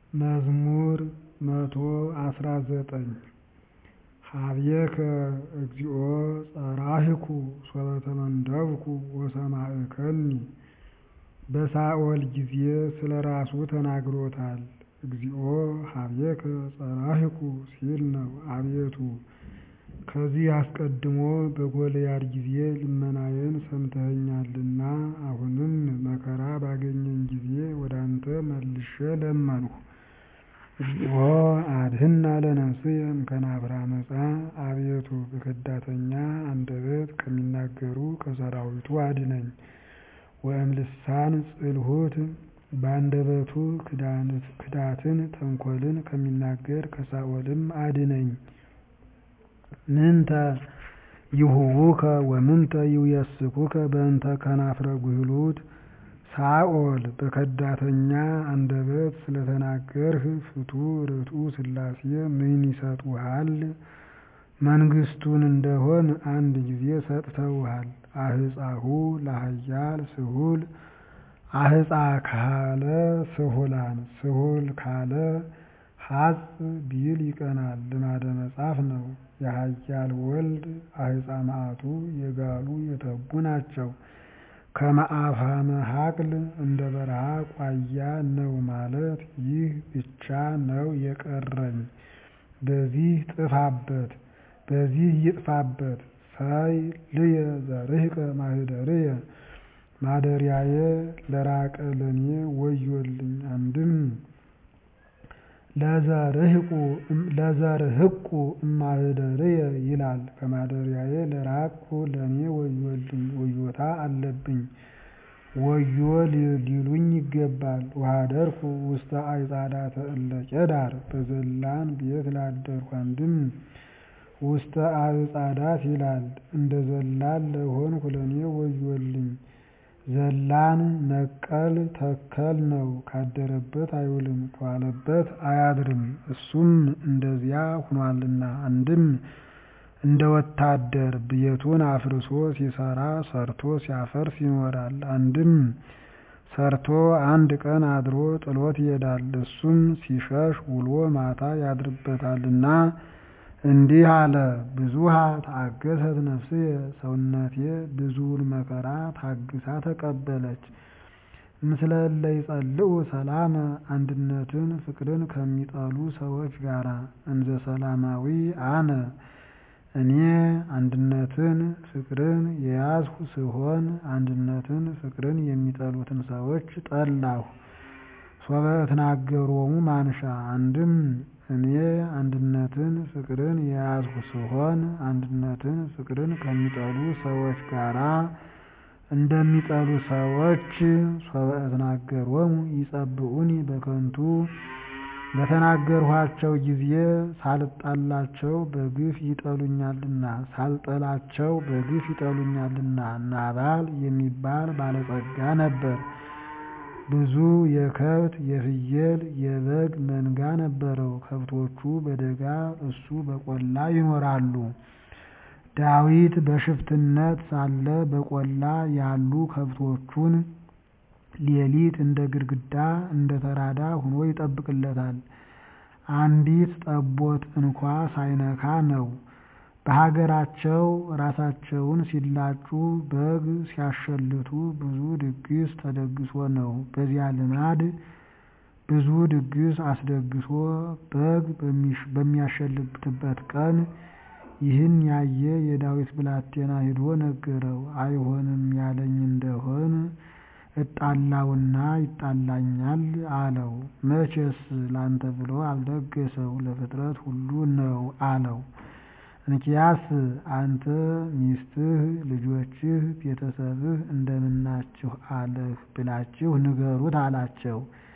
መዝሙር መቶ አስራ ዘጠኝ ኀቤከ እግዚኦ ጸራህኩ ሶበ ተመንደብኩ ወሰማዕከኒ በሳኦል ጊዜ ስለ ራሱ ተናግሮታል እግዚኦ ኀቤከ ጸራህኩ ሲል ነው አቤቱ ከዚህ አስቀድሞ በጎልያድ ጊዜ ልመናዬን ሰምተኸኛልና አሁንም መከራ ባገኘኝ ጊዜ ወደ አንተ መልሼ ለመንሁ እግዚኦ አድኅና ለነፍስየ እምከናፍር ዓመፃ አቤቱ በከዳተኛ አንደበት ከሚናገሩ ከሠራዊቱ አድነኝ ወእምልሳን ጽልሁት በአንደበቱ ክዳትን ተንኰልን ከሚናገር ከሳኦልም አድነኝ ምንተ ይሁቡከ ወምንተ ይውየስኩከ በእንተ ከናፍረ ጉህሉት ሳኦል በከዳተኛ አንደበት ስለተናገርህ ፍቱሕ ርቱዕ ሥላሴ ምን ይሰጡሃል መንግሥቱን እንደሆን አንድ ጊዜ ሰጥተውሃል አህፃሁ ለኃያል ስሁል አህፃ ካለ ስሁላን ስሁል ካለ ሐጽ ቢል ይቀናል ልማደ መጻፍ ነው የኃያል ወልድ አህፃ መዓቱ የጋሉ የተቡ ናቸው ከመአፋመ ሀቅል እንደ በረሃ ቋያ ነው ማለት ይህ ብቻ ነው የቀረኝ በዚህ ጥፋበት በዚህ ይጥፋበት ሳይ ልየ ዘርህቀ ማህደርየ ማደሪያዬ ለራቀ ለኔ ወዮልኝ አንድም ለዘርህቁ እማህደርየ ይላል ከማደሪያዬ ለራቅሁ ለኔ ወዮልኝ ወዮታ አለብኝ ወዮ ሊሉኝ ይገባል ወኀደርኩ ውስተ አዕጻዳተ እለ ቄዳር በዘላን ቤት ላደርኩ አንድም ውስተ አዕጻዳት ይላል እንደ ዘላን ለሆንኩ ለኔ ወዮልኝ ዘላን ነቀል ተከል ነው ካደረበት አይውልም ከዋለበት አያድርም እሱም እንደዚያ ሁኗልና አንድም እንደ ወታደር ቤቱን አፍርሶ ሲሰራ ሰርቶ ሲያፈርስ ይኖራል አንድም ሰርቶ አንድ ቀን አድሮ ጥሎት ይሄዳል እሱም ሲሸሽ ውሎ ማታ ያድርበታልና እንዲህ አለ ብዙኃ ተአገሰት ነፍስየ ሰውነቴ ብዙውን መከራ ታግሳ ተቀበለች ምስለ እለ ይጸልኡ ሰላመ አንድነትን ፍቅርን ከሚጠሉ ሰዎች ጋራ እንዘ ሰላማዊ አነ እኔ አንድነትን ፍቅርን የያዝሁ ስሆን አንድነትን ፍቅርን የሚጠሉትን ሰዎች ጠላሁ ሶበ እትናገሮሙ ማንሻ አንድም እኔ አንድነትን ፍቅርን የያዝሁ ስሆን አንድነትን ፍቅርን ከሚጠሉ ሰዎች ጋራ እንደሚጠሉ ሰዎች ሶበ እትናገሮሙ ይጸብኡኒ በከንቱ በተናገርኋቸው ጊዜ ሳልጣላቸው በግፍ ይጠሉኛልና ሳልጠላቸው በግፍ ይጠሉኛልና ናባል የሚባል ባለጸጋ ነበር ብዙ የከብት የፍየል የበግ መንጋ ነበረው ከብቶቹ በደጋ እሱ በቆላ ይኖራሉ ዳዊት በሽፍትነት ሳለ በቆላ ያሉ ከብቶቹን ሌሊት እንደ ግድግዳ እንደ ተራዳ ሁኖ ይጠብቅለታል አንዲት ጠቦት እንኳ ሳይነካ ነው በሀገራቸው ራሳቸውን ሲላጩ በግ ሲያሸልቱ ብዙ ድግስ ተደግሶ ነው በዚያ ልማድ ብዙ ድግስ አስደግሶ በግ በሚያሸልትበት ቀን ይህን ያየ የዳዊት ብላቴና ሂዶ ነገረው አይሆንም ያለኝ እንደሆን እጣላውና ይጣላኛል አለው መቼስ ላንተ ብሎ አልደገሰው ለፍጥረት ሁሉ ነው አለው እንኪያስ አንተ ሚስትህ ልጆችህ ቤተሰብህ እንደምናችሁ አለህ ብላችሁ ንገሩት አላቸው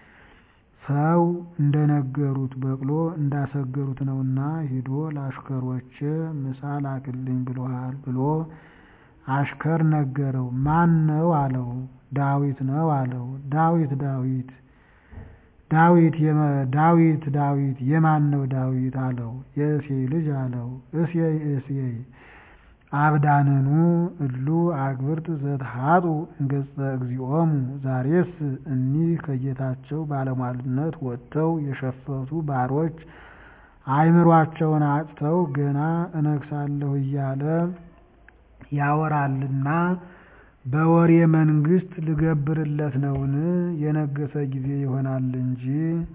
ሰው እንደነገሩት በቅሎ እንዳሰገሩት ነውና ሂዶ ለአሽከሮቼ ምሳ ላክልኝ ብሎሃል ብሎ አሽከር ነገረው ማን ነው አለው ዳዊት ነው አለው ዳዊት ዳዊት ዳዊት ዳዊት ዳዊት የማን ነው ዳዊት አለው የእሴይ ልጅ አለው እሴይ እሴይ አብዳንኑ እሉ አግብርት ዘተሃጡ እንገጸ እግዚኦሙ ዛሬስ እኒህ ከጌታቸው ባለሟልነት ወጥተው የሸፈቱ ባሮች አእምሯቸውን አጥተው ገና እነግሣለሁ እያለ ያወራልና በወሬ መንግሥት ልገብርለት ነውን? የነገሠ ጊዜ ይሆናል እንጂ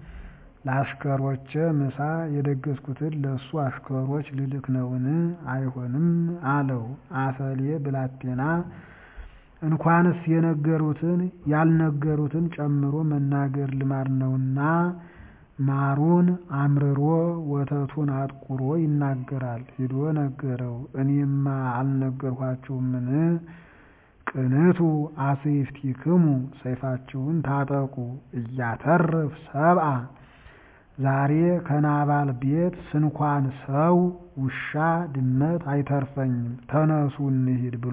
ለአሽከሮቼ ምሳ የደገስኩትን ለእሱ አሽከሮች ልልክ ነውን? አይሆንም አለው። አፈሌ ብላቴና እንኳንስ የነገሩትን ያልነገሩትን ጨምሮ መናገር ልማድ ነውና ማሩን አምርሮ ወተቱን አጥቁሮ ይናገራል። ሂዶ ነገረው። እኔማ አልነገርኋችሁምን? ቅንቱ አስይፍቲክሙ ሰይፋችሁን ታጠቁ እያተርፍ ሰብአ ዛሬ ከናባል ቤት ስንኳን ሰው ውሻ ድመት አይተርፈኝም፣ ተነሱ እንሂድ ብሎ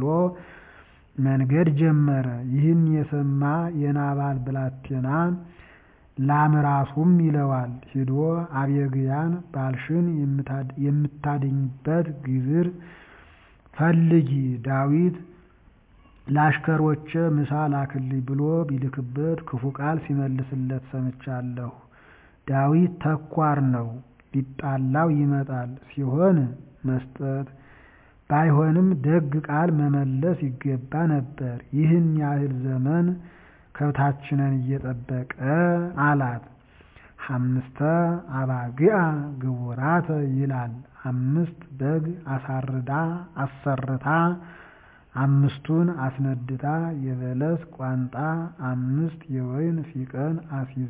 መንገድ ጀመረ። ይህን የሰማ የናባል ብላቴና ላምራሱም ይለዋል። ሂዶ አቤግያን ባልሽን የምታድኝበት ግብር ፈልጊ ዳዊት ለአሽከሮቼ ምሳ ላክልኝ ብሎ ቢልክበት ክፉ ቃል ሲመልስለት ሰምቻለሁ። ዳዊት ተኳር ነው፣ ሊጣላው ይመጣል። ሲሆን መስጠት ባይሆንም ደግ ቃል መመለስ ይገባ ነበር። ይህን ያህል ዘመን ከብታችንን እየጠበቀ አላት። ሐምስተ አባግዓ ግቡራተ ይላል። አምስት በግ አሳርዳ አሰርታ አምስቱን አስነድታ የበለስ ቋንጣ አምስት የወይን ፊቀን አሲዛ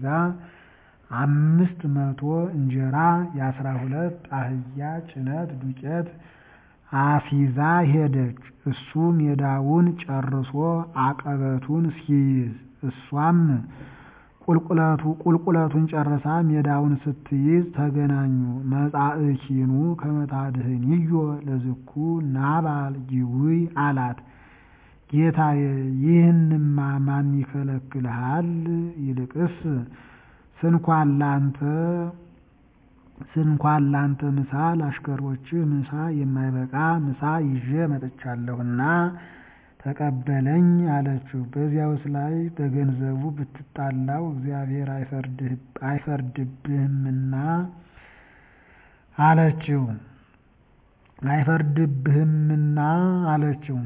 አምስት መቶ እንጀራ የአስራ ሁለት አህያ ጭነት ዱቄት አሲዛ ሄደች። እሱ ሜዳውን ጨርሶ አቀበቱን ሲይዝ እሷም ቁልቁለቱ ቁልቁለቱን ጨርሳ ሜዳውን ስትይዝ ተገናኙ። መጻእኪኑ ከመታድህንዮ ለዝኩ ናባል ጅውይ አላት። ጌታዬ ይህንማ ማን ይከለክልሃል? ይልቅስ ስንኳን ላንተ ስንኳን ላንተ ምሳ ለአሽከሮችህ ምሳ የማይበቃ ምሳ ይዤ መጥቻለሁና ተቀበለኝ አለችው። በዚያውስ ላይ በገንዘቡ ብትጣላው እግዚአብሔር አይፈርድብህምና አለችው አይፈርድብህምና አለችው።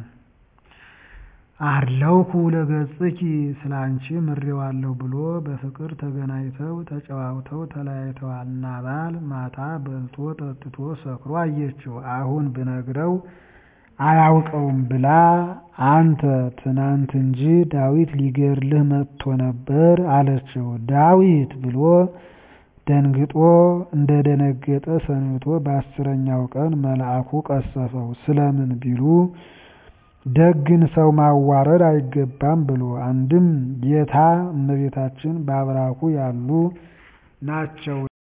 አርለውኩ ለገጽኪ ስለ አንቺ ምሬዋለሁ ብሎ በፍቅር ተገናኝተው ተጨዋውተው ተለያይተዋል። ናባል ማታ በልቶ ጠጥቶ ሰክሮ አየችው። አሁን ብነግረው አያውቀውም ብላ አንተ ትናንት እንጂ ዳዊት ሊገድልህ መጥቶ ነበር አለችው። ዳዊት ብሎ ደንግጦ እንደደነገጠ ሰንብቶ በአስረኛው ቀን መልአኩ ቀሰፈው። ስለምን ቢሉ ደግን ሰው ማዋረድ አይገባም ብሎ አንድም ጌታ እመቤታችን በአብራኩ ያሉ ናቸው